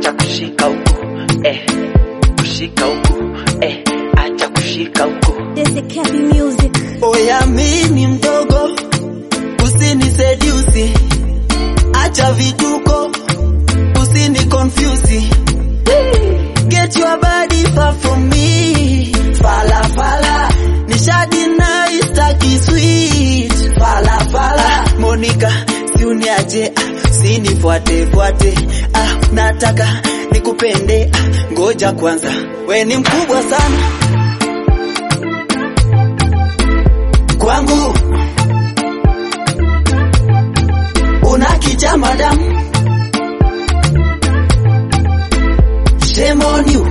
acha kushika huku eh, kushika huku eh, acha kushika huku This is Cappy Music. Oya mimi mdogo, usinisedusi, acha vituko, usini confuse. Get your body far from me, fala fala, nishadi na istaki sweet, fala fala. Monica, si uniache, ah, usinifuate fuate, ah, nataka nikupende, ah, ngoja kwanza, we ni mkubwa sana kwangu una kijama damu shame on you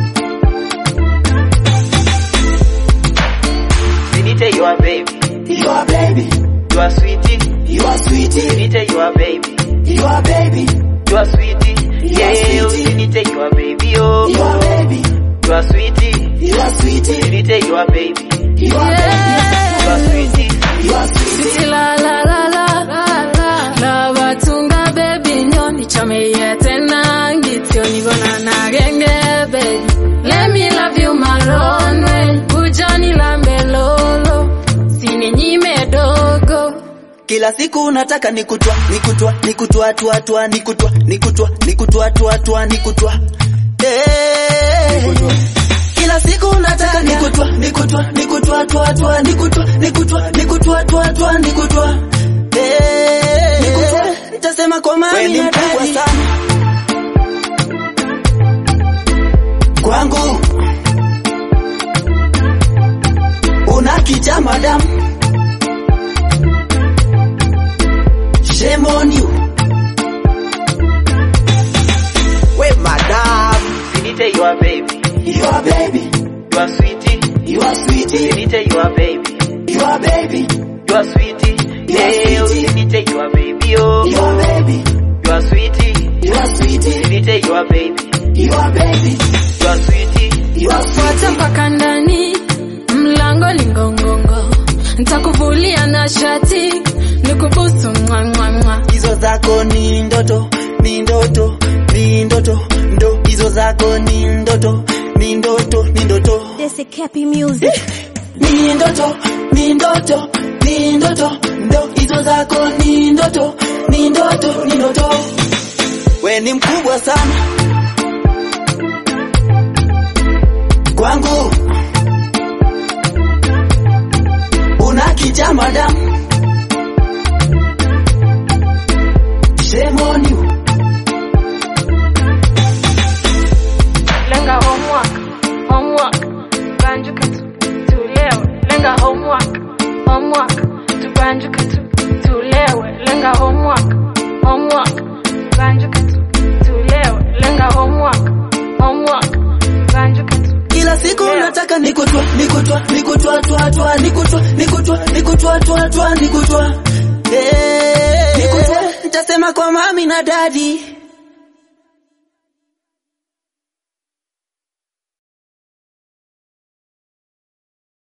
Sinite you are baby you are baby you are sweetie you are sweetie Sinite you are baby you are baby you are sweetie You are yeah sweetie. Sinite you are baby oh you are baby you are sweetie you are sweetie Sinite you are baby you are baby you are sweetie you are sweetie La la la la la la la batunga baby nyo nichomeye tena ngitio nigona na genge baby let me love you maronwe ujani la melolo sini nyime dogo kila siku nataka nikutwa nikutwa nikutwa tua tua nikutwa nikutwa nikutwa tua tua nikutwa Eh. kila siku nataka nikutwa nikutwa nikutwa tua tua nikutwa nikutwa nikutwa tua tua nikutwa Eh. nitasema kwa mami na dadi sana kwangu una kijama damu Shame on you. We madam, Sinite you are baby you are baby, you are sweetie you are sweetie, Sinite you are baby you are baby, you are sweetie You are yeah sweetie. Sinite you are baby oh you are baby, you are sweetie you are sweetie, Sinite you are baby you are baby, you are sweetie you are fuata sweetie. mpaka ndani mlango lingongongo ntakuvulia na shati nikubusu mwamwamwa Hizo zako ni ndoto, ni ndoto, ni ndoto, ndo hizo zako ni ndoto, ni ndoto, ni ndoto. This is Cappy Music. ni ndoto ni ndoto ni ndoto ndo hizo zako ni ndoto ni ndoto ni ndoto we ni mkubwa sana kwangu una kijama damu Shame on you. lenga homework homework tubanjuke tu tulewe lenga homework homework tubanjuke tu tulewe lenga homework homework tubanjuke tu tulewe lenga homework homework tubanjuke tu kila siku nataka nikutwa nikutwa nikutwa twa twa nikutwa nikutwa nikutwa twa twa nikutwa eh nikutwa nitasema kwa mami na dadi